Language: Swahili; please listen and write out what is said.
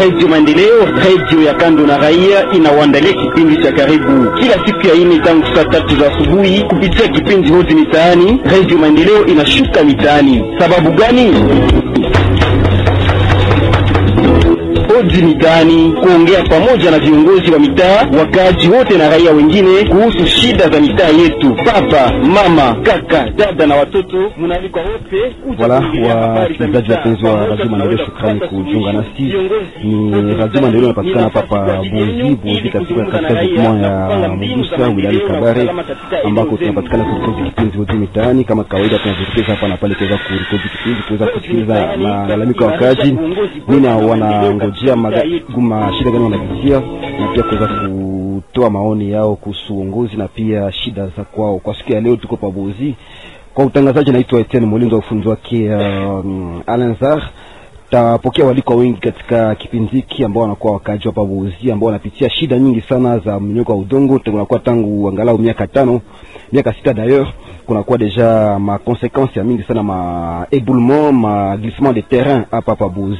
Radio Maendeleo, radio ya kando na raia, inawaandalia kipindi cha karibu kila siku ya ine tangu saa tatu za asubuhi kupitia kipindi hoti mitaani. Radio Maendeleo inashuka mitaani. Sababu gani? Odi mitaani kuongea pamoja na viongozi wa mitaa, wakaaji wote na raia wengine kuhusu shida za mitaa yetu. Baba, mama, kaka, dada na watoto, mnaalikwa wote Wala wasikilizaji wapenzi wa Radio Maendeleo, shukrani kujiunga nasi. Ni Radio Maendeleo inapatikana hapa pa Bozi Bozi, katika kaskazini mwa ya Mugusa wilayani Kabare, ambako tunapatikana kurikodi kipindi hodi mitaani. Kama kawaida, tunavirekeza hapa na pale kuweza kurikodi kipindi, kuweza kusikiliza malalamiko ya wakaaji, nini wanangojea maguma, shida gani wanapitia, na pia kuweza kutoa maoni yao kuhusu uongozi na pia shida za kwao. Kwa siku ya leo tuko pa Bozi kwa utangazaji naitwa Etienne Molindo, ufundi wake um, Alanzar. Tapokea waliko wengi katika kipindi hiki ambao wanakuwa wakaji hapa Buzi, ambao wanapitia shida nyingi sana za mnyoko wa udongo. Tunakuwa tangu angalau miaka tano miaka sita d'ailleurs, kunakuwa deja ma conséquences ya mingi sana ma éboulement ma glissement de terrain hapa hapa Buzi.